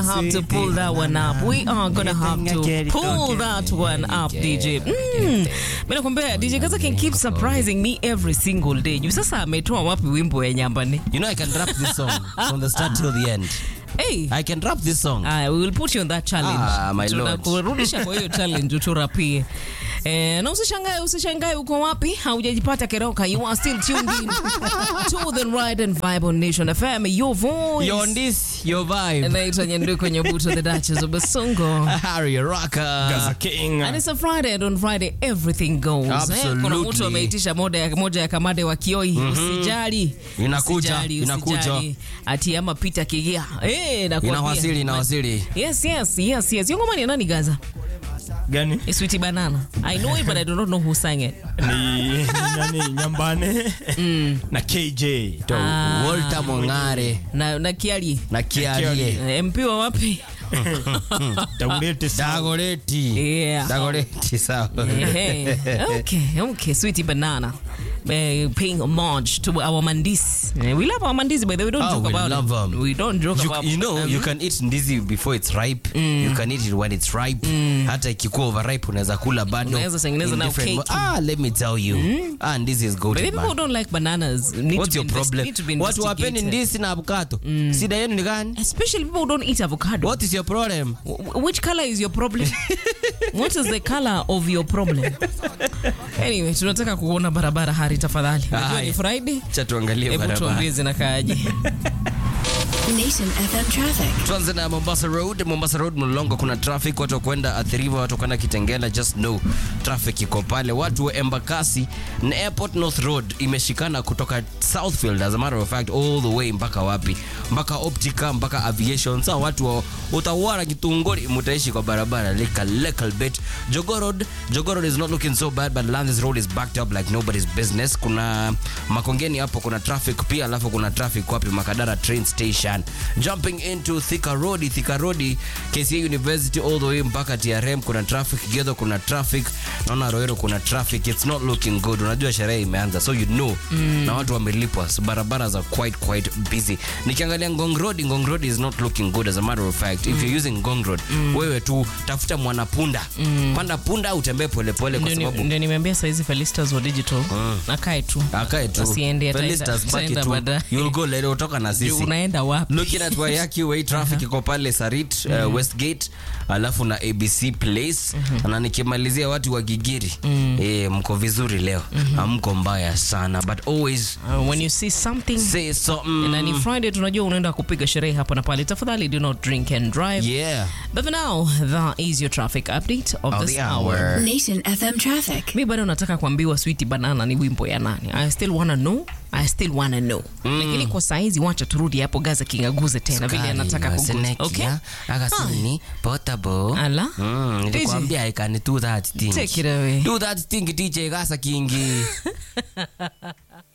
have to pull that one up. We are gonna have to pull that one up, DJ. Mm. Mimi nakwambia DJ Gaza can keep surprising me every single day. Juu sasa ametoa wapi wimbo ya nyambani? You know I can rap this song from the start till the end. Hey. I can rap this song. Aya, we will put you on that challenge. Ah, my lord. Tunakurudisha kwa hiyo challenge uturapie. Eh, na usishangae usishangae uko wapi haujajipata keroka you are still tuned in to the ride and vibe on Nation FM your voice You're on this, your vibe. naitwa Nyanduko Nyabuto the Duchess of Basongo Harry Rocker. Gaza King. And it's a Friday and on Friday everything goes. Eh, Absolutely. kuna mtu ameitisha moja ya, moja ya kamade wa Kioi. Usijali. Inakuja, Usijali, inakuja. usijali. Ati ama Peter Kigia. Eh, nakwambia. Inawasili, inawasili. Yes, yes, yes, yes. Yongo mani nani Gaza? Gani? It's Sweetie Banana. I know it but I do not know who sang it. Ni nani Nyambane na KJ. Ah. Walter Mongare Na na Kiali. na Kiarie. Eh, MP wa wapi? Taulete sana. Dagoreti. Yeah. Dagoreti sawa. Hey, okay, okay, sweetie banana. Uh, paying homage to our mandis. Uh, we love our mandis, by the way. We don't Oh, joke we about love it. 'em. We don't joke You, about you know um, you can eat ndizi before it's ripe you can eat it when it's ripe hata ikikuwa overripe unaweza kula bado Unaweza tengeneza in na different cake. mo- ah let me tell you ah ndizi is But goated the people who man don't like bananas need what's to your be invest- problem need to be watu wapeni investigated. ndizi na avocado shida yenu ni gani Especially people who don't eat avocado. what is your problem W- Which color is your problem? what is the color of your problem? anyway, tunataka kuona barabara hari tafadhali. Najua ni Haya. Friday. cha tuangalie Hebu barabara tuambie zinakaaje. Nation FM traffic. tuanze na mombasa road mombasa road mlolongo kuna traffic watu wakwenda athiriwa watu wakwenda kitengela just know traffic iko pale watu wa embakasi na airport north road imeshikana kutoka southfield as a matter of fact all the way mpaka wapi mpaka optica mpaka aviation sa watu wa utawara kitungori mutaishi kwa barabara like a little bit jogo road jogo road is not looking so bad but landis road is backed up like nobody's business kuna makongeni hapo kuna traffic pia alafu kuna traffic wapi makadara train station jumping into thika road thika road kca university all the way mpaka trm kuna traffic gedo kuna traffic naona roero kuna traffic it's not looking good unajua sherehe imeanza so you know na watu wamelipwa so barabara za quite quite busy nikiangalia ngong road ngong road is not looking good as a matter of fact if you're using ngong road wewe tu tafuta mwanapunda panda punda au utembee polepole kwa Ndio ni- sababu ndio nimeambia saizi Felistas wa digital akae tu akae tu Asiende, ataenda- Felistas, baki ataenda tu baadaye. you'll go later utoka na Juu sisi unaenda wapi looking at Wayaki Way traffic iko pale Sarit uh, Westgate alafu na ABC Place na nikimalizia watu wa Gigiri eh, mko vizuri leo hamko mbaya sana but always Uh, when you see something say something na ni friday tunajua unaenda kupiga sherehe hapa na pale tafadhali do not drink and drive yeah but for now that is your traffic update of, of this the hour, hour Nation FM traffic. mi bado nataka kuambiwa sweet banana ni wimbo ya nani i still wanna know i still wanna know lakini kwa saizi wacha turudi hapo gaza kingaguze tena vile anataka kuguza okay akasini potable Ala. mm, nilikwambia I can do that thing Take it away. do that thing DJ Gasa Kingi